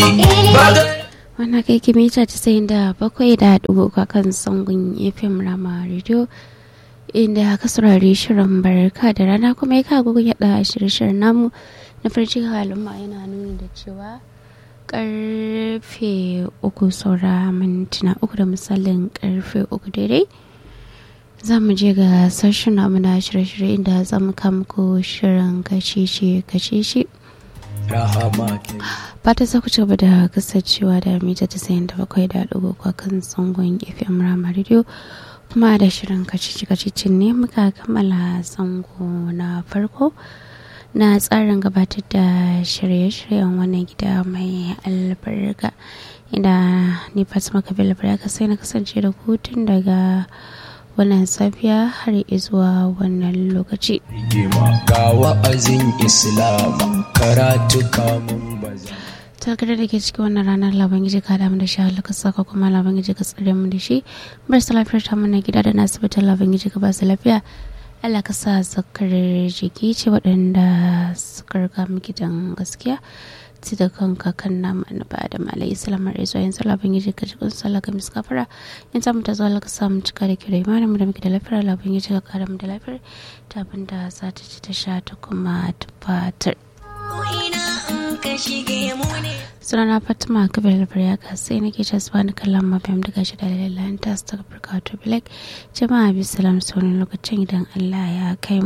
wannan kai kimita casa'in da bakwai da dubu kan sangun fm rama radio inda ka saurari shirin barka da rana kuma ya kago yada shirye-shiryen namu na farci halin ma yana nuni da cewa karfe uku saura mintuna uku da misalin karfe uku daidai za mu je ga sashen namu na shirye-shirye inda za mu muku shirin kacici kacici fata za ku ci gaba da kasancewa da mita ta sayan da bakwai da ɗigo kan zangon fm rama radio kuma da shirin kacici kacicin ne muka kammala zango na farko na tsarin gabatar da shirye-shiryen wannan gida mai albarka inda ni fatima kabila baraka sai na kasance da hutun daga wannan safiya har zuwa wannan lokaci ga wa'azin islam karatu kamun baza takardar da ke cikin wannan ranar laban giji ka damu da shi halaka saka kuma laban giji ka tsare mu da shi bar su lafiyar ta mana gida da na asibitin laban giji ka ba su lafiya Allah ka sa zakar jiki ce waɗanda suka riga mu gidan gaskiya ci da kanka kan nama na ba da malai islamar izuwa yanzu labin yaji ka cikin sallah ga miskafara in samu ta zo ka samu cika da kira imanin mu da muke da lafiyar labin yaji ka kara mu da lafiyar ta abin da za ta ci ta sha ta kuma ta fatar. sunana fatima kabir ya sai nake ta zuwa na kallon mafiyam daga shi da lalata ta su ta black jama'a bisalam sauran lokacin idan allah ya kai